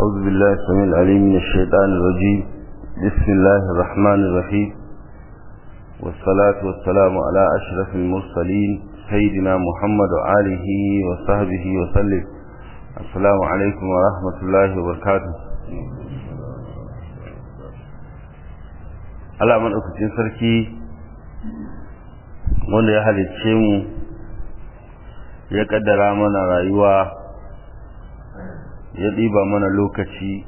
أعوذ بالله السميع العليم من الشيطان الرجيم بسم الله الرحمن الرحيم والصلاة والسلام على أشرف المرسلين سيدنا محمد وآله وصحبه وسلم السلام عليكم ورحمة الله وبركاته Allah maɗaukacin sarki wanda ya halicce mu ya ƙaddara mana rayuwa ya ɗiba mana lokaci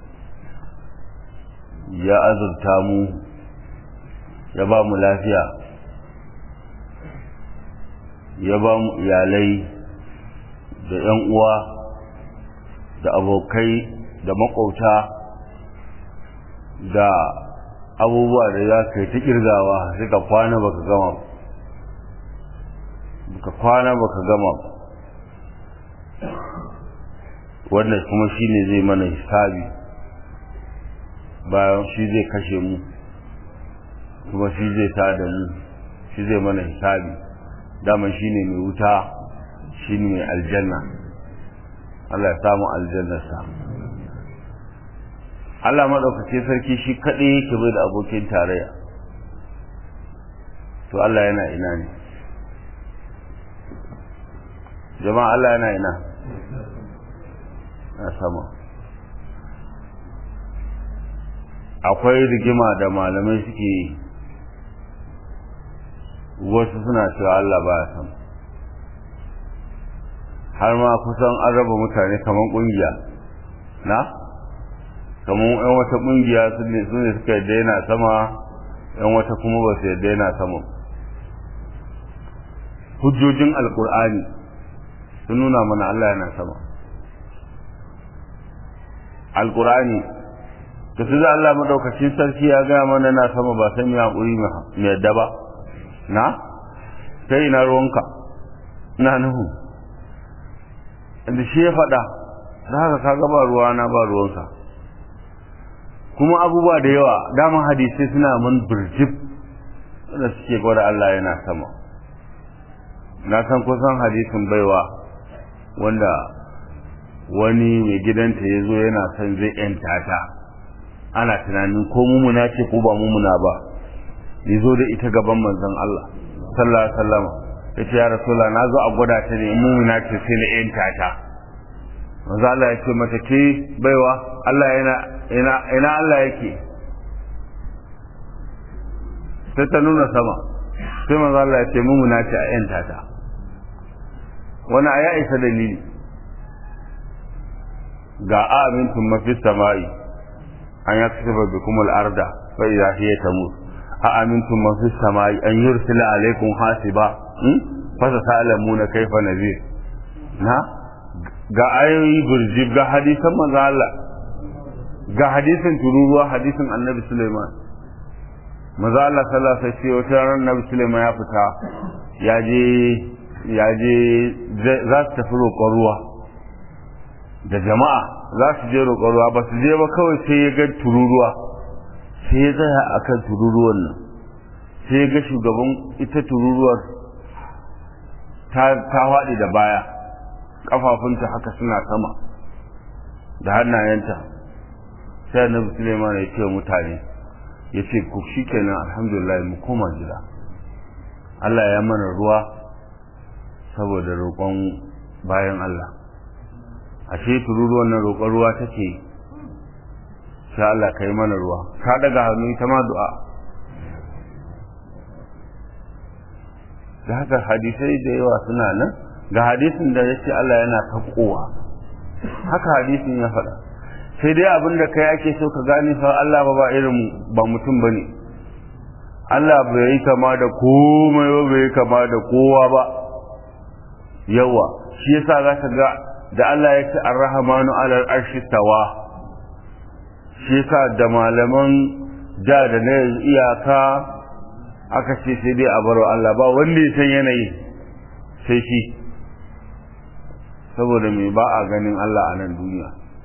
ya azurta mu ya ba mu lafiya ya ba mu iyalai da 'yan uwa da abokai da makwauta da abubuwa da za ka yi ta kirgawa suka kwana baka gama baka kwana baka gama wannan kuma shi ne zai mana hisabi bayan shi zai kashe mu kuma shi zai tada mu shi zai mana hisabi dama shi ne mai wuta shi ne mai aljanna Allah ya samu aljannarsa Allah maɗaukake sarki shi kaɗai yake bai da abokin tarayya to Allah yana ina ne jama'a Allah yana ina na sama akwai rigima da malamai suke yi wasu suna cewa Allah ba sam har ma kusan an raba mutane kamar ƙungiya na? kamar yan wata kungiya su ne suka yadda yana sama yan wata kuma ba su yadda yana sama hujjojin alkur'ani sun nuna mana Allah yana sama alkur'ani da su za Allah maɗaukacin sarki ya gaya mana yana sama ba sai mu haƙuri mu yadda ba na sai ina ruwanka na nuhu da shi ya faɗa da haka ka ba ruwa na ba ruwanka kuma abubuwa da yawa daman hadisai suna mun birjib wanda suke gwada Allah yana sama na san kusan hadisin baiwa wanda wani mai gidanta ya zo yana son zai yanta ta ana tunanin ko mumuna ce ko ba mumuna ba ya zo da ita gaban manzon Allah sallallahu alaihi wasallam ya ce ya rasula na zo a gwada ta ne mumuna ce sai na yanta ta manzo Allah ya ce mata ke baiwa Allah yana ina ina Allah yake sai ta nuna sama sai manzo Allah ya ce mu na ce a yanta ta wani aya isa dalili ga amintum mafi samai an yaksuba bikum al-arda fa idha hiya tamut a amintum mafi samai an yursila alaikum hasiba fa ta'lamuna kayfa nazir na ga ayoyi burjib ga hadisan manzo Allah ga hadisin tururuwa hadisin annabi Sulaiman manzo Allah sallallahu alaihi wasallam wata ran annabi Sulaiman ya fita ya je ya je za su tafi roƙon ruwa da jama'a za su je roƙon ruwa ba su je ba kawai sai ya ga tururuwa sai ya tsaya akan tururuwan nan sai ya ga shugaban ita tururuwar ta ta faɗi da baya kafafunta haka suna sama da hannayenta sai annabi Suleiman ya ce mutane ya ce ku shikenan alhamdulillah mu koma gida Allah ya mana ruwa saboda roƙon bayan Allah ashe tururuwan nan roƙon ruwa take sai Allah ka yi mana ruwa ka daga hannu ita ma du'a da haka hadisai da yawa suna nan ga hadisin da ya ce Allah yana taƙowa haka hadisin ya faɗa sai dai abin da kai ake so ka gane fa Allah ba ba irin ba mutum ba ne Allah bai yi kama da komai ba bai yi kama da kowa ba yawa shi yasa za ka ga da Allah ya ce ar-rahmanu alal arshi tawa shi yasa da malaman da da na iyaka aka ce sai dai a baro Allah ba wanda ya san yanayi sai shi saboda me ba a ganin Allah a nan duniya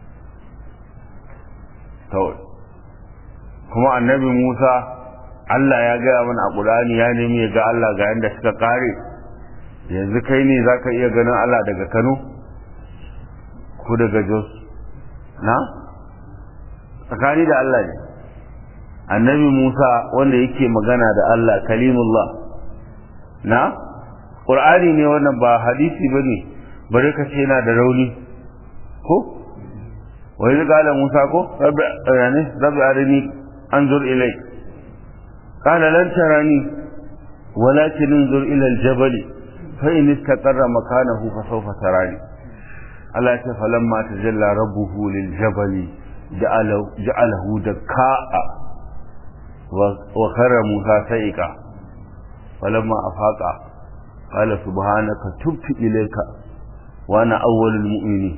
kawai kuma annabi Musa Allah ya gaya mana a Qur'ani ya nemi ya ga Allah ga yanda suka kare yanzu kai ne zaka iya ganin Allah daga Kano ko daga Jos na tsakani da Allah ne annabi Musa wanda yake magana da Allah kalimullah na Qur'ani ne wannan ba hadisi bane bare ka ce yana da rauni ko wa idh qala Musa ko rabbi yani rabbi arini anzur ilay qala lan tarani walakin anzur ila al-jabal fa in istaqarra makanahu fa sawfa tarani Allah ya ce falamma tajalla rabbuhu lil jabali ja'alahu dakka'a wa khara Musa sa'iqa falamma afaqa qala subhanaka tubtu ilayka wa ana awwalul mu'minin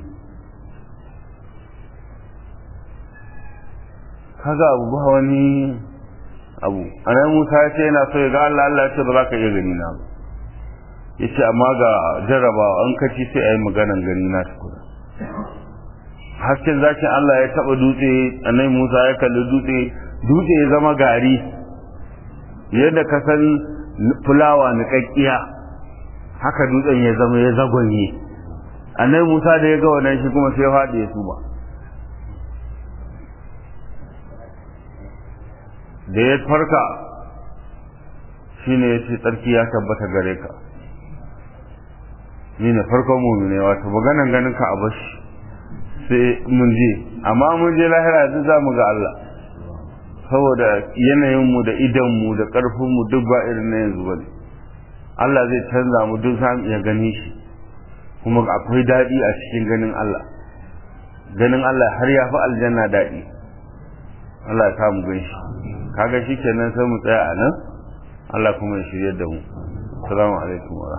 kaga abu ba wani abu anan Musa ya ce yana so ya ga Allah Allah ya ce ba za ka iya gani na ba yace amma ga jarrabawa an kaci sai ayi maganan gani na tukuna hasken zakin Allah ya taba dutse annabi Musa ya kalli dutse dutse ya zama gari yadda ka san fulawa niƙaƙƙiya haka dutsen ya zama ya zagonye annabi Musa da ya ga wannan shi kuma sai ya faɗi ya suma da ya farka shine ya ce tsarki ya tabbata gare ka ni ne farkon mumine wato maganan ganin ka a bashi sai mun je amma mun je lahira yanzu za mu ga Allah saboda yanayinmu da idanmu da ƙarfinmu duk ba irin na yanzu bane Allah zai canza mu duk za mu iya gani shi kuma akwai daɗi a cikin ganin Allah ganin Allah har ya fi aljanna daɗi Allah ya samu gan shi kaga shi kenan sai mu tsaya a nan Allah kuma ya shirya da mu assalamu alaikum wa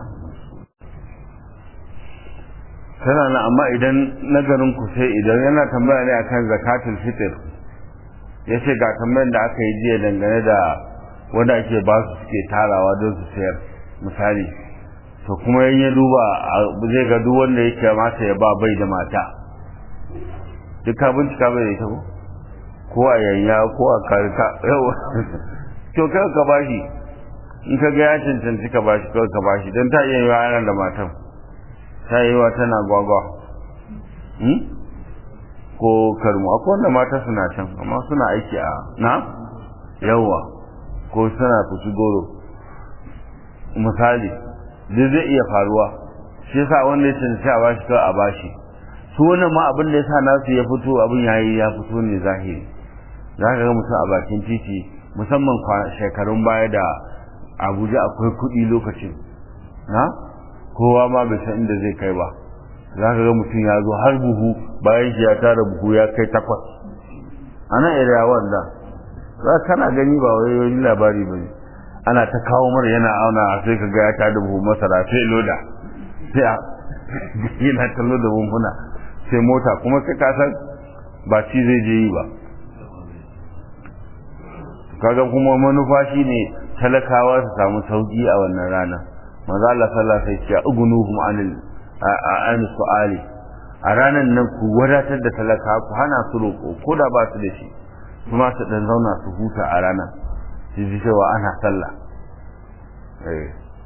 tana nan amma idan nagarin ku sai idan yana tambaya ne akan zakatul fitr yace ga tambayar da aka yi jiya dangane da wanda ake ba su suke tarawa don su sayar misali to kuma in ya duba zai ga duk wanda yake mata ya ba bai da mata duk ka bincika bai da ita ko ko a yanya ko a karka yawa to kai ka bashi in ka ga ya cancanci ka bashi kawai ka bashi don ta iya yi wa da matan ta yi wa tana gwagwa ko karmu akwai wanda mata suna can amma suna aiki a na yawa ko suna fushi goro misali duk zai iya faruwa shi yasa wanda ya cancanci a bashi kawai a bashi su wannan ma abin da ya sa nasu ya fito abin yayi ya fito ne zahiri za ka ga mutum a bakin titi musamman shekarun baya da abuja akwai kuɗi lokacin na kowa ma bai san inda zai kai ba za ka ga mutum ya zo har buhu bayan shi ya tara buhu ya kai takwas a nan area wanda za kana gani ba wai wani labari ba ana ta kawo mara yana auna sai ka ga ya tada buhu masara sai loda sai a yana ta loda buhuna sai mota kuma kai ka san ba ci zai je yi ba kaga kuma manufa shine talakawa su samu sauki a wannan rana manzo Allah sallallahu alaihi wasallam ya ugunuhum anil an su'ali a ranan nan ku wadatar da talaka ku hana su roƙo ko da ba su da shi kuma su dan zauna su huta a rana su ji cewa ana sallah eh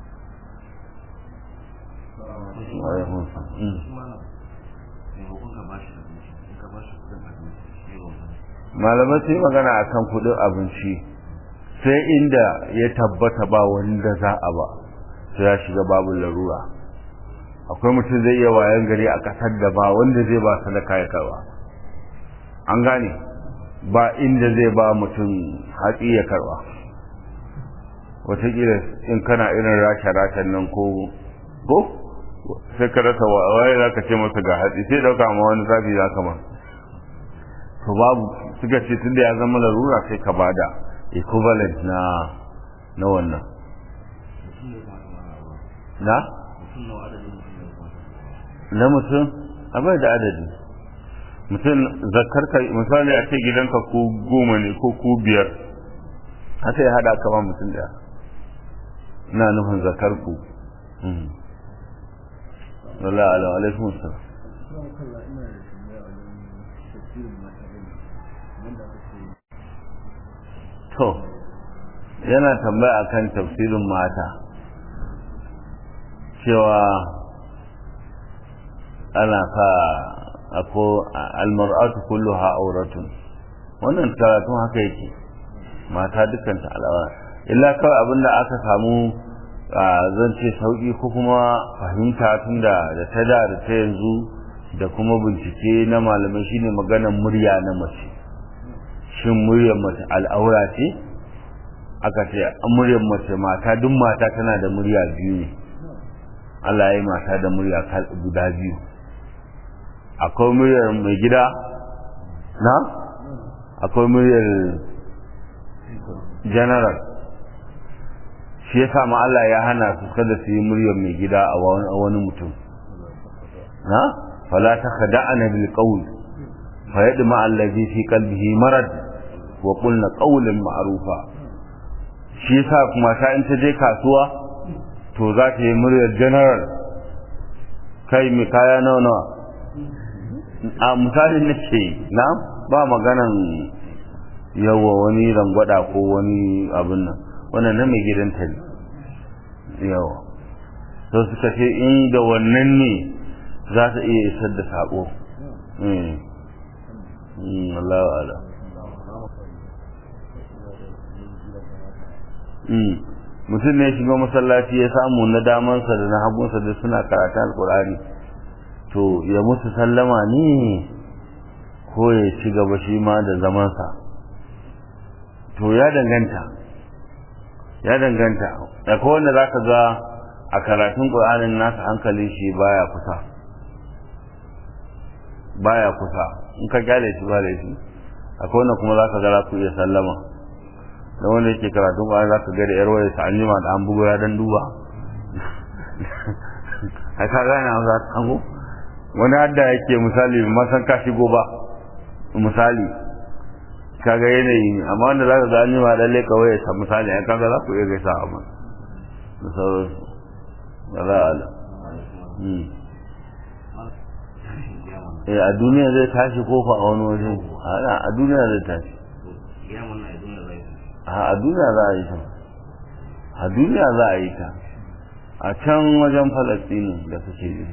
malamai sai magana akan kudin abinci sai inda ya tabbata ba wanda za a ba sai ya shiga babu larura akwai mutum zai iya wayan gari a kasar da ba wanda zai ba sadaka ya karba an gane ba inda zai ba mutum hatsi ya karba wataƙila in kana irin rasha-rashan nan ko ko sai ka rasa waye za ka ce masa ga hatsi sai ɗauka ma wani zafi za ka ma to babu suka ce tunda ya zama larura sai ka bada equivalent na na wannan na na mutum abai da adadi mutum zakar ka misali a ce gidanka ko goma ne ko ko biyar haka ya hada kama mutum daya ina nufin zakar ku Allah alaikum salam to yana tambaya akan tafsirin mata cewa ana sa ako almar'atu kulluha auratun wannan karatun haka yake mata dukkan ta al'aura illa kawai abinda aka samu zan ce sauki ko kuma fahimta tunda da ta da da ta yanzu da kuma bincike na malamai shine maganar murya na mace shin muryar mace al'aura ce aka ce muryar mace mata duk mata tana da murya biyu ne Allah ya yi mata da murya guda biyu akwai muryar mai gida na akwai muryar general shi ya ma Allah ya hana su kada su yi muryar mai gida a wani mutum na fala ta khada'ana bil qawl fa yadma allazi fi qalbihi marad wa qulna qawlan ma'rufa shi yasa kuma ta in ta je kasuwa to za ta yi muryar general kai mai kaya nawa nawa a misalin na ce na ba maganan yawa wani rangwada ko wani abin nan wannan na mai gidanta ne yawa to suka ce in da wannan ne za ta iya isar da sako Allah ala mutum ne shiga masallaci ya samu na damansa da na hagunsa da suna karata alkur'ani to ya musu sallama ne ko ya ci gaba shi ma da zamansa to ya danganta ya danganta da wanda za ka ga a karatun ƙur'anin nasa hankalin shi baya kusa baya kusa in ka gyale shi ba laifi akwai wanda kuma za ka ga za ku iya sallama da wanda yake karatun ƙwayar za ka ga da yarwaya ta an jima da an bugu ya dan duba a ka gane a za ta hango wani hadda yake misali masan ka shigo ba misali ka ga yanayi ne amma wanda za ka ga an jima da lalle kawai ya misali a kaga za ku iya gaisa a man da sauransu da za a ala eh a duniya zai tashi kofa a wani waje a duniya zai tashi a duniya za a yi ta a duniya za a yi ta a can wajen falastini da suke yi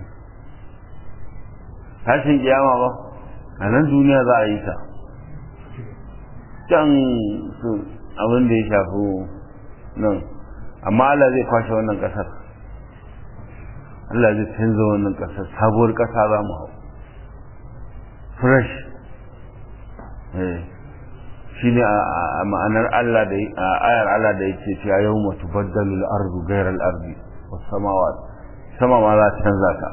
tashin kiyama ba a nan duniya za a yi ta can su abin da ya shafi nan amma Allah zai kwashe wannan kasar Allah zai canza wannan kasar sabuwar kasa za mu hau fresh shi ne a ma'anar Allah da ayar Allah da yake cewa yau mutu baddalul ardu gairar ardi wasu samawa sama ma za ta canza ta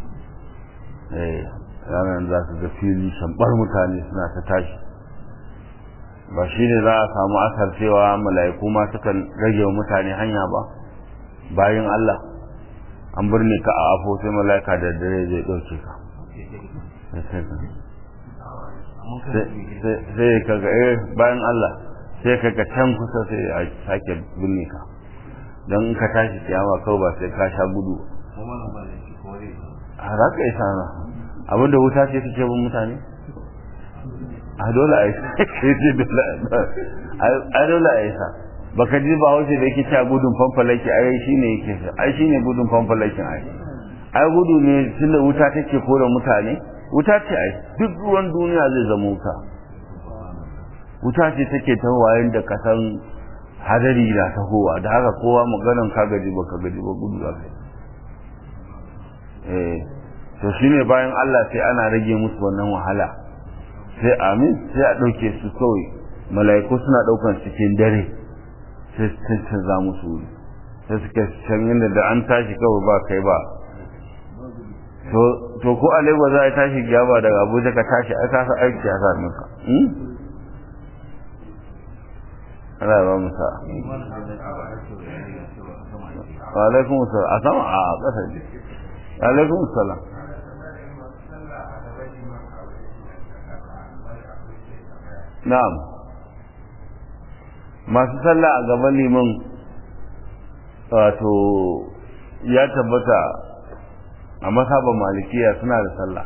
ranar za su ga fili shambar mutane suna ta tashi ba shi ne za a samu asar cewa mala'iku ma sukan rage wa mutane hanya ba bayan Allah an birne ka a afo sai mala'ika da dare zai ɗauke ka sai ka ga eh bayan Allah sai ka ga can kusa sai a sake binne ka don in ka tashi kiyama kawai ba sai ka sha gudu a za ka isa na abinda wuta ce take bin mutane a dole a isa a dole a isa baka ji ba wace da yake cewa gudun fanfalaki ai shine yake ai shine gudun fanfalakin ai ai gudu ne tunda wuta take kore mutane wuta ce ai duk ruwan duniya zai zama wuta wuta ce take ta wayan da kasan hadari na tahowa da haka kowa maganan ka gaji ba ka gaji ba gudu za eh to shine bayan Allah sai ana rage musu wannan wahala sai amin sai a ɗauke su kawai mala'iku suna ɗaukan cikin dare sai su canza musu wuri sai suke can inda da an tashi kawai ba kai ba to ko a lagos za a tashi gyaba daga abuja ka tashi a kasa aiki a sami ka ana ba mu sa alaikum salam a sama a ƙasa ne alaikum salam na'am masu sallah a gaban liman wato ya tabbata a masaban malikiya suna da sallah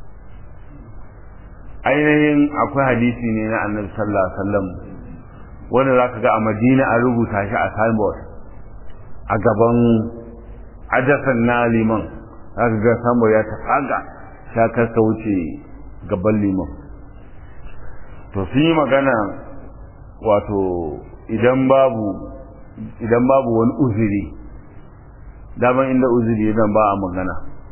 ainihin akwai hadisi ne na annabi sallallahu alaihi wasallam wanda zaka ga a madina an rubuta shi a signboard a gaban ajasan na liman zaka ga signboard ya tafaga ta karka wuce gaban liman to sun yi magana wato idan babu idan babu wani uzuri daman inda uzuri idan ba a magana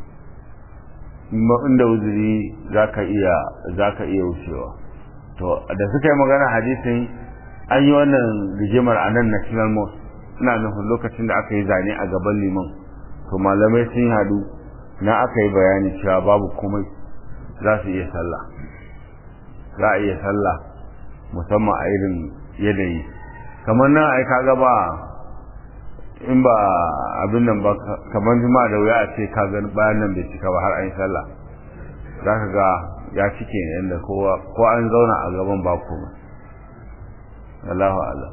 inda uzuri za ka iya za ka iya wucewa to da suka yi magana hadisin an yi wannan rigimar a nan national mosque ina nufin lokacin da aka yi zane a gaban liman to malamai sun hadu na aka yi bayani cewa babu komai za su iya sallah za a iya sallah musamman a irin yanayi kamar nan ai kaga ba in ba abin nan ba kamar juma da wuya a ce ka ga bayan nan bai cika ba har an yi sallah za ka ga ya cike ne yadda kowa ko an zauna a gaban ba komai Allahu Allah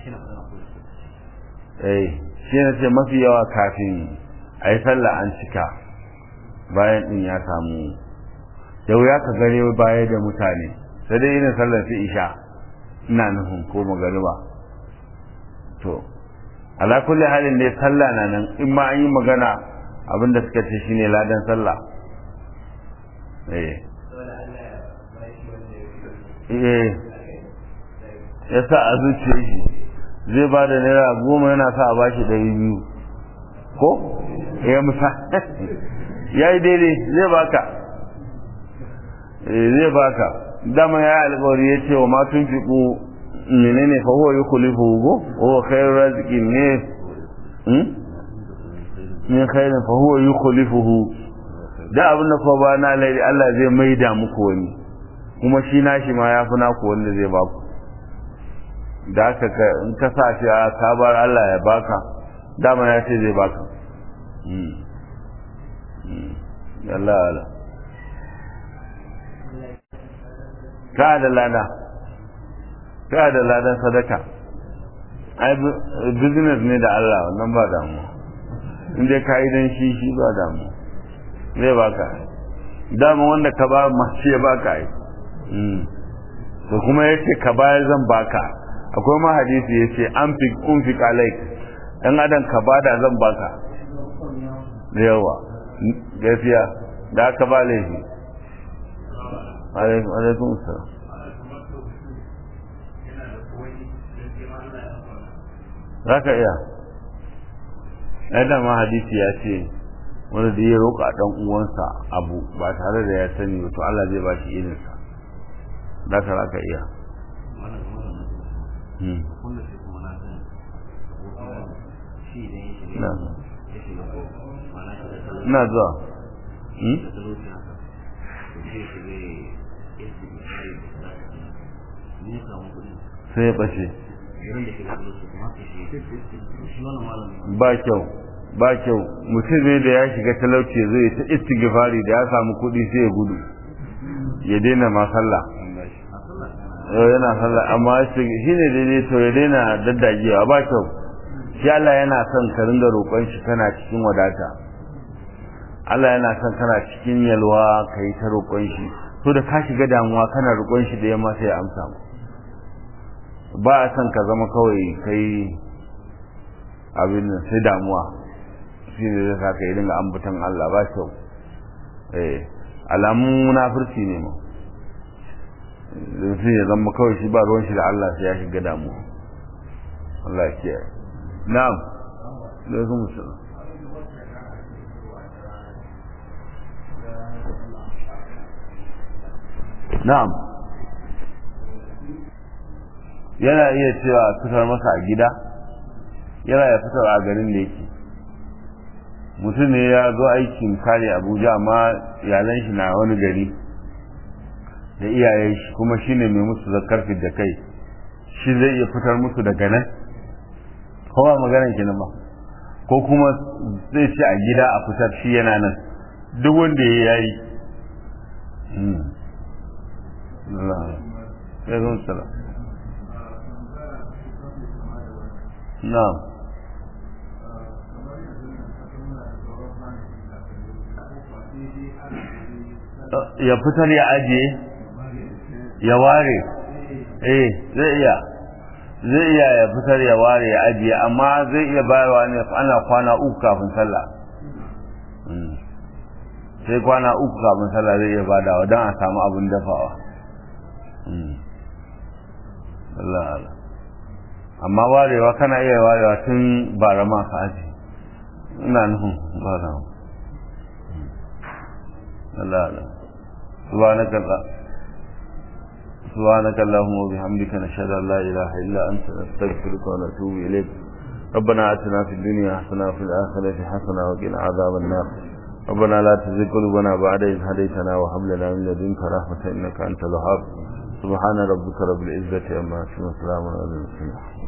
eh shi ne ce mafi yawa kafin a yi sallah an cika bayan din ya samu da wuya ka gare baya da mutane sai dai irin sallar su isha ina nufin ko magariba to ala kulli halin dai sallah na nan in ma an yi magana abinda suka ce shine ladan sallah eh eh ya sa a zuciya shi zai ba da naira goma yana sa a bashi ɗari biyu ko ya musa ya yi daidai zai baka zai baka dama ya yi alkawari ya ce wa matun fiƙo menene fa huwa yukhlifu go huwa khairu raziqin ne hmm min khairin fa huwa yukhlifuhu da abin da fa ba na lai Allah zai maida muku wani kuma shi nashi ma yafi naku wanda zai baku da aka ka in ka sa shi a kabar Allah ya baka dama ya ce zai baka hmm Allah Allah ka da lada ka da ladan sadaka ai business ne da Allah wannan ba damu in dai ka yi dan shi shi ba damu zai baka dama wanda ka ba ma shi ya baka ai to kuma yace ka bayar zan baka akwai ma hadisi yace an fi un fi alaik dan adam ka bada zan baka da yawa gaskiya da aka ba laifi alaikum alaikum assalam za ka iya ai dama hadisi ya ce wanda da ya roƙa ɗan uwansa abu ba tare da ya sani to Allah zai ba shi irinsa za ka za ka iya ina zuwa sai ya ɓace ba kyau ba kyau mutum ne da ya shiga talauci zai ta istighfari da ya samu kuɗi sai ya gudu ya daina ma sallah yana sallah amma shi ne daidai to ya daina daddagewa ba kyau shi Allah yana son ka ringa roƙon shi kana cikin wadata Allah yana son kana cikin yalwa ka yi ta roƙon shi to da ka shiga damuwa kana roƙon shi da yamma sai ya amsa mu ba a son ka zama kawai kai abin nan sai damuwa shi ne zai sa ka yi dinga ambatan Allah ba kyau eh alamun munafurci ne ma sai ya zama kawai shi ba ruwan shi da Allah sai ya shiga damuwa Allah ya kiyaye na'am alaikum assalam na'am yana iya cewa fitar masa a gida yana ya fitar a garin da yake mutum ne ya zo aikin kare abuja amma iyalan shi na wani gari da iyayen shi kuma shi ne mai musu zakar da kai shi zai iya fitar musu daga nan kowa maganan kenan ba ko kuma zai ce a gida a fitar shi yana nan duk wanda ya yi ya salam na'am ya fitar ya ajiye ya ware eh zai iya zai iya ya fitar ya ware ya ajiye amma zai iya bayarwa ne ana kwana uku kafin sallah sai kwana uku kafin sallah zai iya badawa don a samu abin dafawa Allah Allah amma warewa kana iya warewa tun bara ma ka aji ina nufin bara Allah Allah subhanaka Allah سبحانك اللهم وبحمدك نشهد ان لا اله الا انت نستغفرك ونتوب اليك ربنا اتنا في الدنيا حسنه وفي الاخره حسنه وقنا عذاب النار ربنا لا تزغ قلوبنا بعد إذ هديتنا وهب لنا من لدنك رحمه انك انت الوهاب سبحان ربك رب العزه عما يصفون وسلام على المرسلين